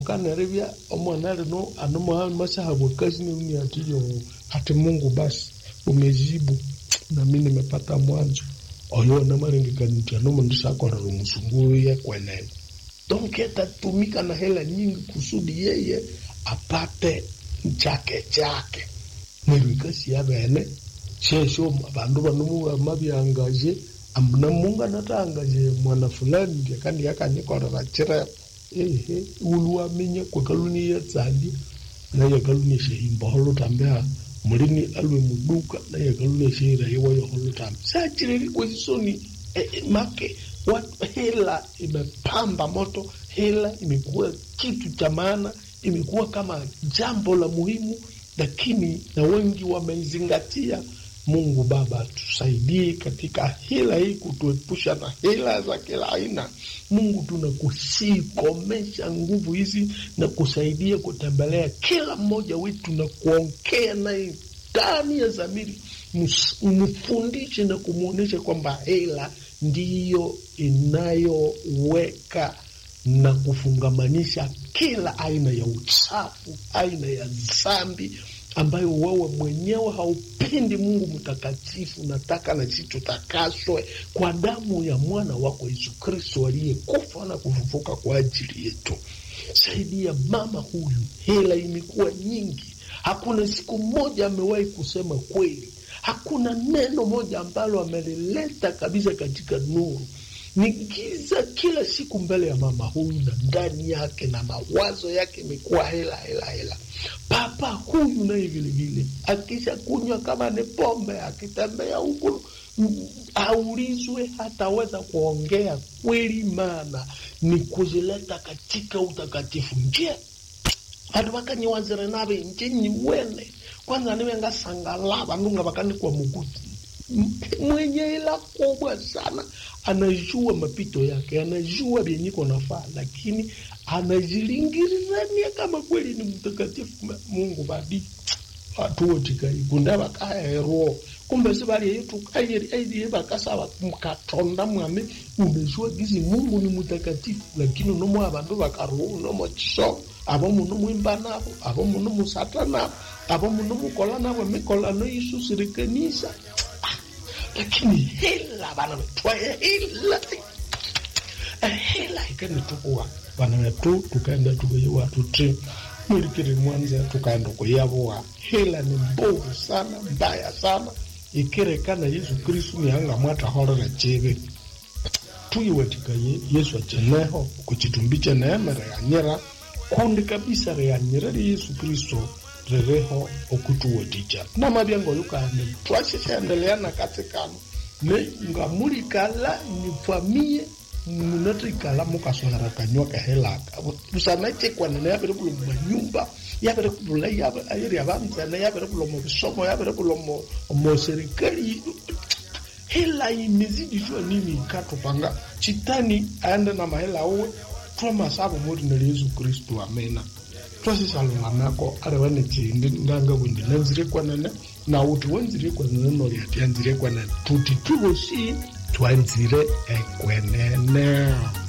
kanarevya omwana lino anomoha masahabwe kazi neuni atiyo hati Mungu basi umejibu nami nimepata mwanzo oyo namalengekaniti anomundu sakorera omusunguru ye kwenene donc atatumika na hela nyingi kusudi yeye apate chake chake neryo ikasi yabene shesho abandu banomuwa mabyangaje amuna mungu anatangaje mwana fulani ndiye kandi yakanyikorera chirema ehe uluwaminya kwekaluni yetsandi naye kaluni shehimba holutambea mulini alwe muduka naye kaluni shehira yewayo holutambe sachireri kwesisoni eh, eh, make wat, hela imepamba moto hela imekuwa kitu cha maana imekuwa kama jambo la muhimu lakini na wengi wameizingatia mungu baba tusaidie katika hila hii kutuepusha na hila za kila aina mungu tunakusii komesha nguvu hizi na kusaidia kutembelea kila mmoja wetu na kuongea naye ndani ya zamiri mfundishe na kumwonyesha kwamba hela ndiyo inayoweka na kufungamanisha kila aina ya uchafu aina ya dhambi ambayo wewe mwenyewe haupendi mungu mtakatifu nataka na sisi tutakaswe kwa damu ya mwana wako yesu kristo aliyekufa na kufufuka kwa ajili yetu saidia mama huyu hela imekuwa nyingi hakuna siku moja amewahi kusema kweli hakuna neno moja ambalo amelileta kabisa katika nuru ni giza kila siku mbele ya mama huyu na ndani yake na mawazo yake imekuwa hela hela hela papa huyu naye vilevile akisha kunywa kama ni pombe akitembea huku aulizwe hataweza kuongea kweli maana ni kuzileta katika utakatifu nje vandu vakanyiwanzire nave nje nyiwene kwanza nive ngasangala vandu nga vakanikwa mukuti mwenye ila kubwa sana anajua mapito yake anajua vyenyiko nafaa lakini anajilingirirania kama kweli ni mtakatifu mungu vadi watu wotikaikunde vakaherwo kumbe si valieyetukairiairie vakasava mkatonda mwame unajua gizi mungu ni mtakatifu lakini unomwa vandu vakaruhu unomochiso avo muno mwimba navo avo muno musata navo avo muno mukola navo mikolano isusirikanisa lakini hela vana vetwaye hela hela ikanitukuwa vana vetu tukaenda tukayiwa tuti mwilikiri mwanza tukaenda kuyavua hela ni mbovu sana mbaya sana ikirekana yesu kristu nihanga mwatahorera chivi tuyiwatikaye yesu acheneho kuchitumbiche neema reyanyira kundi kabisa reyanyira ri yesu kristo rireho okutuwaticha namavyango yukande twashishaendelea na katsikano ne ngamulikala nifamie munatikala mukaswera kanywa kahelaka usanachekwanene yavere kulo mumanyumba yavere kulula ayiri yavanzene yavere kulo muvisomo yavere kulo moserikali hela imezidishwa nini ikatupanga chitani aende na mahela uwe twamasavo moti nali yesu kristu amena twasisalungamako ari vane chindi ndanga kundi nanzire kwanene nauti wanzire kwanene nori ati yanzire kwanene tuti twivosi twanzire ekwenene